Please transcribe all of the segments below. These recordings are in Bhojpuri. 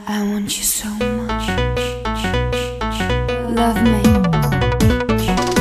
I want you so much. Love me.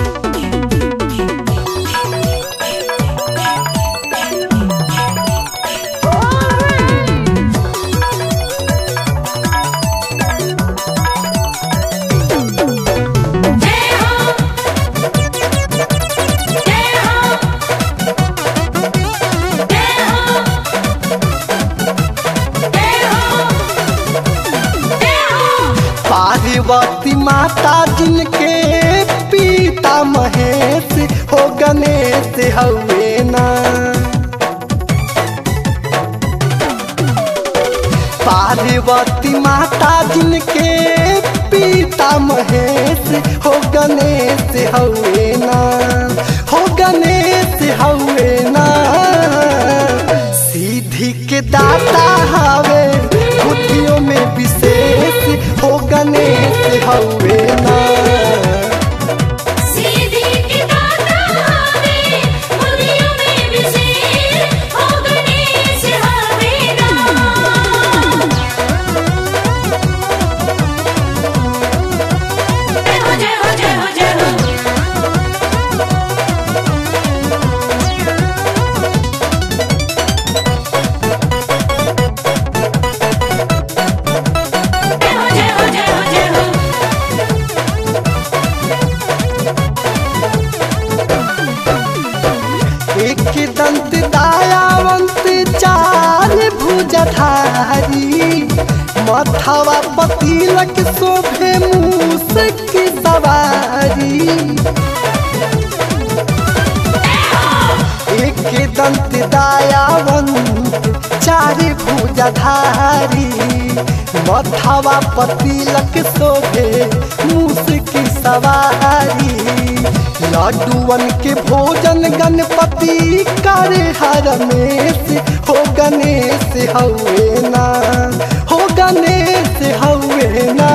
Parvati माता जिनके पिता महेश हो गणेश हवे ना पार्वती माता जिनके पिता महेश हो गणेश हवे ना हो गणेश हवे ना सीधी के दाता हवे बुद्धियों में विशेष हो गणेश हवे ना सीधी की दाता हवे बुद्धियों में विशेष हो गणेश हवे ना जय हो जय हो जय हो जय हो जय हो जय हो जय हो जय हो एक दंत दायावंत चार भुजधारी मथवा पतिलक शोभे मूस की सवारी एक दंत दायावंत चार भुजधारी मथवा पतिलक शोभे मूस की सवारी लड्डुअन के भोजन गणपति करे हर रमेश हो गणेश हवे ना हो गणेश हवे ना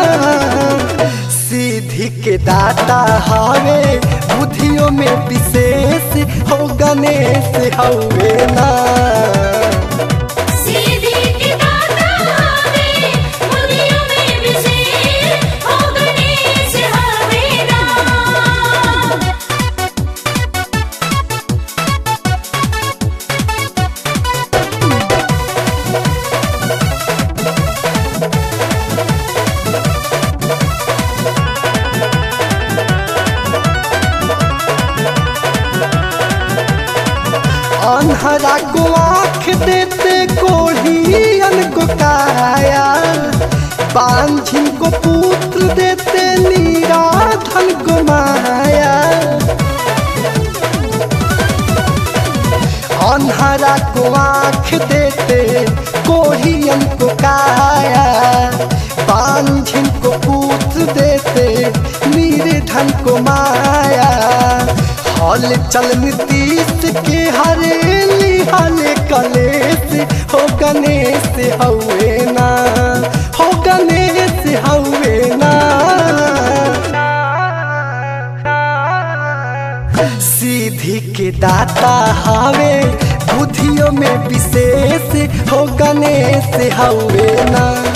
सीधी के दाता हवे बुद्धियों में विशेष हो गणेश हवे ना सीधी की दाता हवे बुद्धियों में विशेष हो गणेश हवे ना अनहरा को आँख देते कोढ़ियन को काया बांझिन को पुत्र देते नीराधन को माया अनहरा को आँख देते कोढ़ियन को काया बांझिन को पुत्र देते निर्धन को माया हल चल नीतीश के हरेली हल कलेश हो गणेश हवे ना हो गणेश हवे ना सीधी के दाता हवे बुद्धियों में विशेष हो गणेश हवे ना